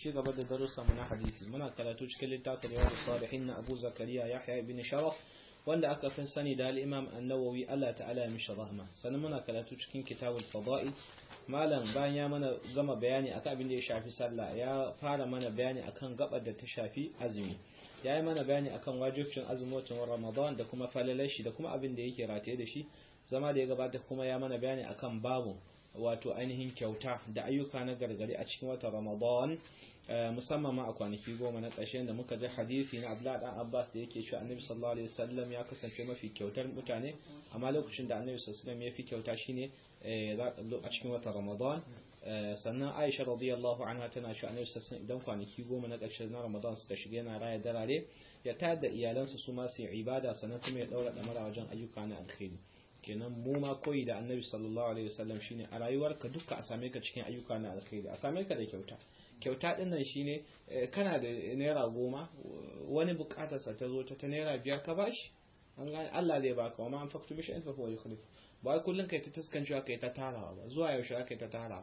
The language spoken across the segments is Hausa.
ci gaba da darussanmu na hadisi muna karatu cikin littafin riyadu salihin na Abu Zakariya Yahya ibn Sharaf wanda aka fi sani da al-Imam An-Nawawi Allah ta'ala ya mishi rahma sannan muna karatu cikin kitabul fada'il malam bayan ya mana gama bayani akan abin da ya shafi sallah ya fara mana bayani akan gabar da ta shafi azumi ya yi mana bayani akan wajibcin azumin Ramadan da kuma falalar shi da kuma abin da yake rataye da shi zama da ya gabata kuma ya mana bayani akan babu wato ainihin kyauta da ayyuka na gargari a cikin watan Ramadan musamman ma a kwanaki goma na ƙarshen da muka ji hadisi na Abdullah dan Abbas da yake cewa Annabi sallallahu alaihi wasallam ya kasance mafi kyautar mutane amma lokacin da Annabi sallallahu alaihi wasallam ya fi kyauta shine a cikin watan Ramadan sannan Aisha radiyallahu anha tana cewa Annabi sallallahu alaihi idan kwanaki goma na ƙarshe na Ramadan suka shiga yana raya darare ya tayar da iyalansa su ma su yi ibada sannan kuma ya daura damara wajen ayyuka na alkhairi kenan mu ma koyi da annabi sallallahu alaihi wasallam shine a rayuwarka duka a same ka cikin ayyuka na alkhairi a same ka da kyauta kyauta din nan shine kana da naira goma wani bukatar sa ta zo ta ta naira biyar ka bashi an gane Allah zai baka wa ma an faktu mishi fa huwa yukhlif ba kullun kai ta taskancewa kai ta tarawa ba zuwa yaushe kai ta tarawa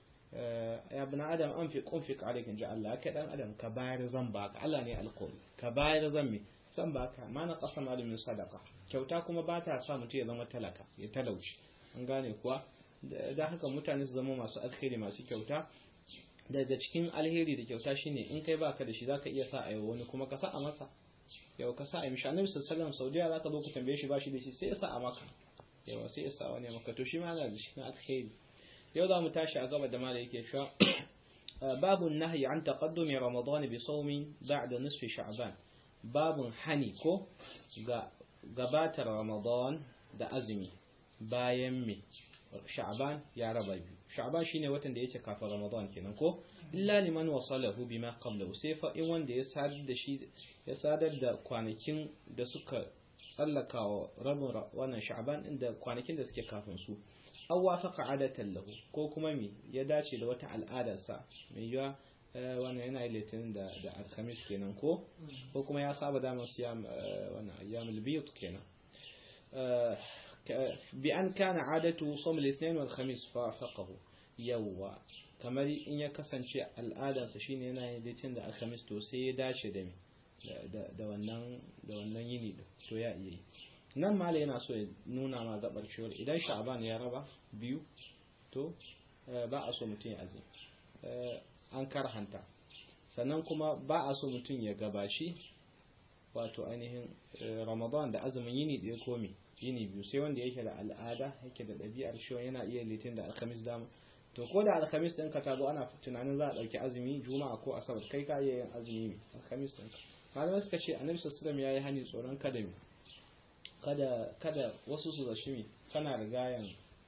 ya bin adam an fi kunfik alaikin ji Allah kai dan adam ka bayar zan baka Allah ne alkawari ka bayar zan mi zan baka ma na qasam min sadaqa kyauta kuma ba ta sa mutum ya zama talaka ya talauci an gane kuwa da haka mutane su zama masu alheri masu kyauta daga cikin alheri da kyauta shine in kai baka da shi zaka iya sa a wani kuma ka sa a masa yau ka sa a mishi annabi sallallahu alaihi wasallam saudiya zaka zo ku tambaye shi bashi da shi sai ya sa a maka yawa sai ya sa wani maka to shi ma yana da shi na alheri yau za mu tashi a gaba da mala yake cewa babu nahyi an taqaddumi ramadan bi sawmi ba'da nisfi sha'ban babun hani ko ga gabatar Ramadan da azumi bayan me Sha'ban ya raba biyu Sha'ban shine watan da yake kafin Ramadan kenan ko illa liman wasalahu bima qablahu sai fa in wanda ya sadar da shi ya sadar da kwanakin da suka tsallaka wa rabin wannan Sha'ban din da kwanakin da suke kafin su aw wafaqa adatan lahu ko kuma me ya dace da wata al'adarsa mai yiwa wannan yana litinin da da alhamis kenan ko ko kuma ya saba damar siyam wannan ayyamul biyut kenan bi an kana adatu sawm al-ithnain wal khamis fa faqahu yawwa kamar in ya kasance al'adarsa shine yana yin litinin da alhamis to sai ya dace da da wannan da wannan yini to ya iya nan mala yana so ya nuna ma gabar cewa idan sha'ban ya raba biyu to ba a so mutum ya azumi an karhanta sannan kuma ba a so mutum ya gabashi wato ainihin ramadan da azumin yini ɗaya komi yini biyu sai wanda yake da al'ada yake da ɗabi'ar shi yana iya litin da alhamis dama to ko da alhamis ɗinka ta zo ana tunanin za a ɗauki azumi juma'a ko asabar kai ka iya yin azumi ne alhamis ɗinka malamai suka ce annabi sallallahu ya yi hani tsoron kada mi kada kada wasu su zashi mi kana rigayen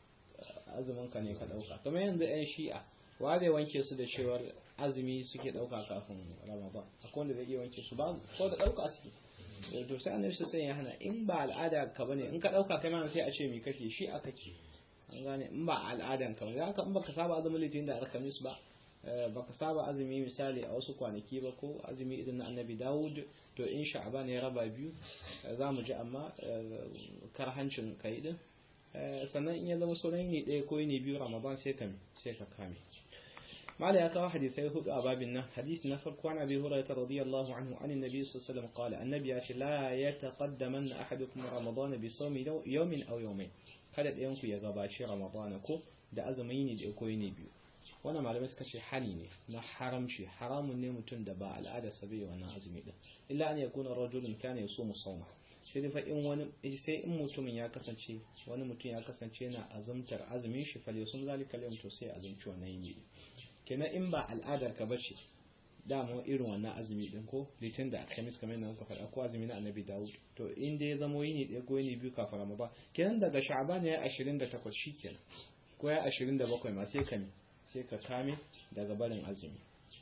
azumin ka ne ka ɗauka kamar yanzu 'yan shi'a ware wanke su da cewar azumi suke dauka kafin ramadan akwai wanda zai iya wanke su ba ko da dauka suke to sai annabi sai ya hana in ba al'ada ka bane in ka dauka kai ma sai a ce me kake shi aka ke an gane in ba al'adan ka bane haka in baka saba azumin litinin da alkhamis ba baka saba azumi misali a wasu kwanaki ba ko azumi idan na annabi dawud to in sha'ban ya raba biyu za mu ji amma karhancin kai din sannan in ya zama sauran ne ɗaya ko ne biyu ramadan sai ka sai ka kame معنى يقع حديثي هدى أباب النه حديث نفر عن أبي هريرة رضي الله عنه عن النبي صلى الله عليه وسلم قال النبي لا يتقدمن أحدكم رمضان بصوم يوم أو يومين kada ɗayanku ya gabaci ramadana ko da azumi ne da ko ne biyu wannan malamai suka ce hani ne na haramci haramun ne mutum da ba al'ada sabai wannan azumi din illa an yakuna rajulun kana yasumu sawma sai dai fa in wani sai in mutumin ya kasance wani mutum ya kasance yana azumtar azumin shi fal yasum zalika al to sai azumci wannan yini kenan in ba al'adar ka bace dama irin wannan azumi din ko litin da alhamis kamar yadda muka faɗa ko azumi na annabi dawud to in dai ya zamo yini ɗaya ko yini biyu kafin ramadan kenan daga sha'ban ya 28 shikenan ko ya 27 ma sai ka sai ka kame daga barin azumi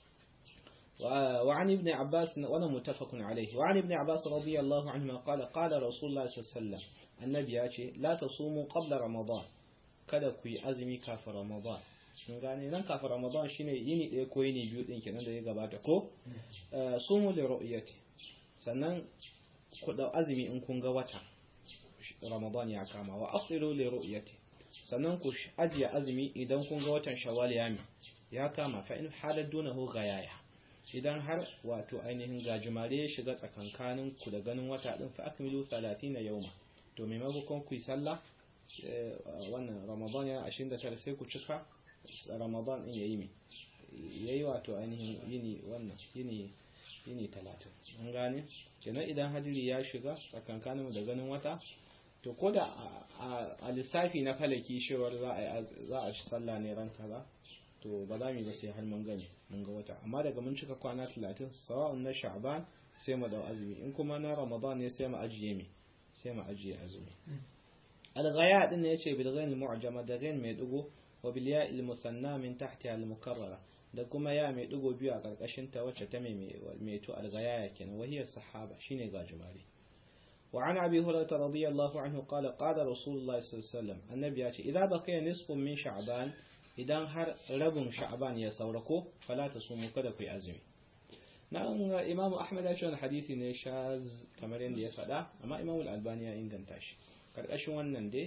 وعن ابن عباس وانا متفق عليه وعن ابن عباس رضي الله عنهما قال قال رسول الله صلى الله عليه وسلم النبي ياتي لا تصوموا قبل رمضان kada ku yi azumi kafin ramadan sun gane nan kafin ramadan shine yini ɗaya ko yini biyu ɗin kenan da ya gabata ko sumu da ru'yati sannan ku dau azumi in kun ga wata ramadan ya kama wa afdilu li ru'yati sannan ku ajiye azumi idan kun ga watan shawwal ya ya kama fa in halar dunahu gayaya idan har wato ainihin gajimare ya shiga tsakankanin ku da ganin wata din fa akmilu 30 yawma to maimakon ku yi sallah wannan ramadan ya 29 sai ku cika ramadan din yayi me yayi wato ainihin yini wannan yini yini 30 an gane kenan idan hadiri ya shiga tsakankanin da ganin wata to ko da a lissafi na falaki shewar za a shi sallah ne ran kaza to ba za mu yi ba sai har mun gani mun ga wata amma daga mun cika kwana 30 sawa'un na sha'ban sai mu dau azumi in kuma na ramadan ne sai mu ajiye mi sai mu ajiye azumi al-ghaya din ne yace bil ghain mu'jama da ghain mai dugo wa bil ya il musanna min tahtiha al mukarrara da kuma ya mai dugo biyu a karkashin ta wacce ta mai mai to al-ghaya kenan wahiyar sahaba shine gajimare وعن أبي هريرة رضي الله عنه قال قال رسول الله صلى الله عليه وسلم النبي يأتي إذا بقي نصف من شعبان إذا هر رب شعبان يسوركو فلا تصوموا كذا في أزمي نعم إمام أحمد أشهر حديثي نشاز كمرين دي فدا أما إمام الألباني إنغان تاشي karkashin wannan dai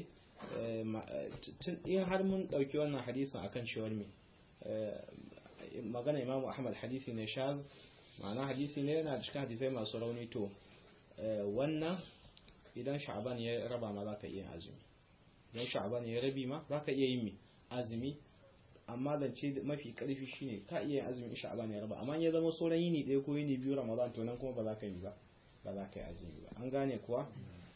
in har mun ɗauki wannan hadisin akan cewar me magana imamu ahmad hadisi ne shaz ma'ana hadisi ne yana cikin hadisai masu rauni to wannan idan sha'aban ya raba ma za ka iya azumi idan sha'aban ya rabi ma za ka iya yin azumi amma zance mafi karfi shine ka iya yin azumi in sha'aban ya raba amma ya zama sauran yini ɗaya ko yini biyu ramadan to nan kuma ba za ka yi ba ba za ka yi azumi ba an gane kuwa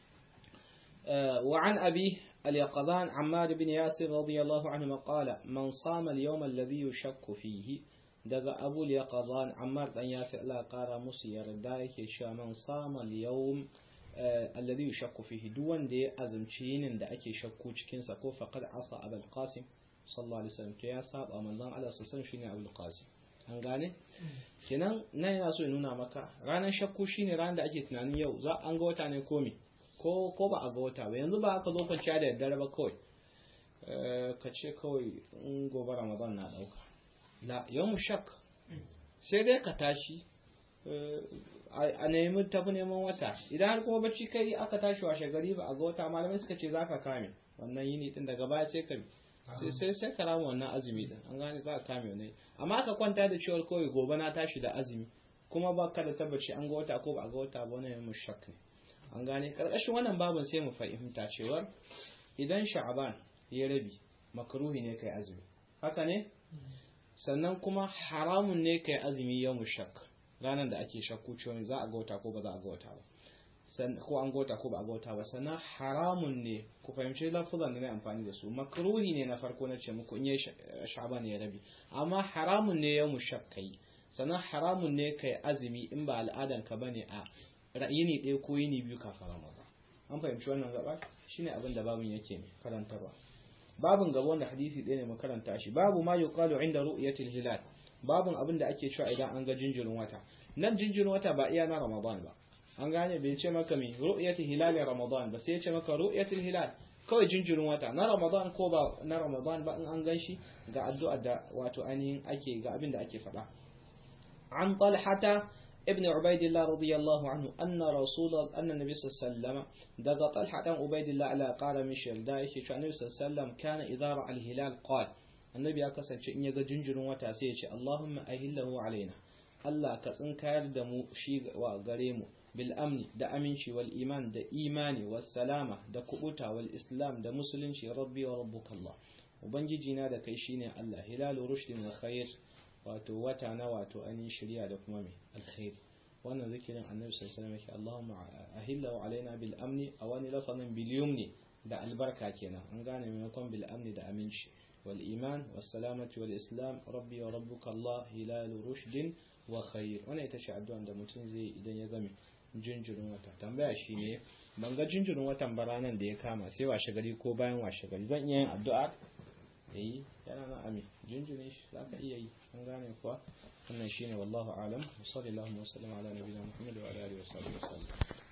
وعن أبي اليقظان عمار بن ياسر رضي الله عنهما قال من صام اليوم الذي يشك فيه daga abu yaqadan ammar dan yasir Allah kara musu yarda yake cewa man sama al-yawm alladhi yushakku fihi duk wanda ya azumci yinin da ake shakku cikin sa ko faqad asa abul qasim sallallahu alaihi wasallam to ya saba manzon Allah sallallahu shine abul qasim an gane kenan nan yana so ya nuna maka ranar shakku shine ranar da ake tunanin yau za an ga wata ne ko me ko ko ba a ga wata ba yanzu ba aka zo kwanciya da daddare ba kawai ka ce kawai in gobe ramadan na dauka la yawon shak sai dai ka tashi a nemi tafi neman wata idan har kuma bacci kai aka tashi washe gari ba a ga wata malamai suka ce za ka kame wannan yini din daga baya sai ka sai sai ka rama wannan azumi din an gane za ka kame wannan amma ka kwanta da cewar kawai gobe na tashi da azumi kuma ba ka da tabbaci an ga wata ko ba a ga wata ba wannan yawon shak ne an gane karkashin wannan babin sai mu fahimta cewar idan sha'aban ya rabi makruhi ne kai azumi haka ne sannan kuma haramun ne kai azumi yau shak ranar da ake shakku cewa za a gauta ko ba za a gauta ba ko an gauta ko ba a gauta ba sannan haramun ne ku fahimci lafuzan da na amfani da su makruhi ne na farko na ce muku in yi sha'ban ya rabi amma haramun ne yau shak kai sannan haramun ne kai azumi in ba al'adan ka bane a yini ɗaya ko yini biyu kafin ramadan an fahimci wannan gaba shine abin da babin yake karantarwa babin gaba wanda hadisi ɗaya ne mu karanta shi babu ma yuqalu inda ru'yatil hilal babun abin da ake cewa idan an ga jinjirin wata nan jinjirin wata ba iya na ramadan ba an gane bai ce maka mi ru'yatil hilal ramadan ba sai ya ce maka ru'yatil hilal kawai jinjirin wata na ramadan ko ba na ramadan ba in an gan shi ga addu'a da wato ainihin ake ga abin da ake faɗa an talhata ابن عبيد الله رضي الله عنه أن رسول أن النبي صلى الله عليه وسلم دقى طلحة عبيد الله على قال مشيل دايك شو النبي صلى الله عليه وسلم كان إذا رأى الهلال قال النبي أكسر شيء يجا جنجر وتاسيش اللهم أهله علينا الله كسن كار دمو شيء وغريمو بالأمن دا أمنشي والإيمان دا إيماني والسلامة دا كؤوتا والإسلام دا مسلمشي ربي وربك الله وبنجينا دا كيشيني الله هلال رشد وخير wato wata na wato ainihin shirya da kuma mai alkhairi wannan zikirin annabi sallallahu alaihi wasallam Allahumma ahillahu alaina bil amni a wani lafazin bil yumni da albarka kenan an gane maimakon bil amni da aminci wal iman was salamati wal islam rabbi wa rabbuka Allah hilal rushdin wa khair wannan ita ce addu'an da mutum zai idan ya game jinjirin wata tambaya shine ban ga jinjirin watan baranan da ya kama sai washe gari ko bayan washe gari zan iya yin addu'a yayi yana na ami jinjirin shi za ka iya yi an gane kuwa wannan shine wallahu alam wa sallallahu wa sallam ala nabiyina muhammad wa ala alihi wa sahbihi wa sallam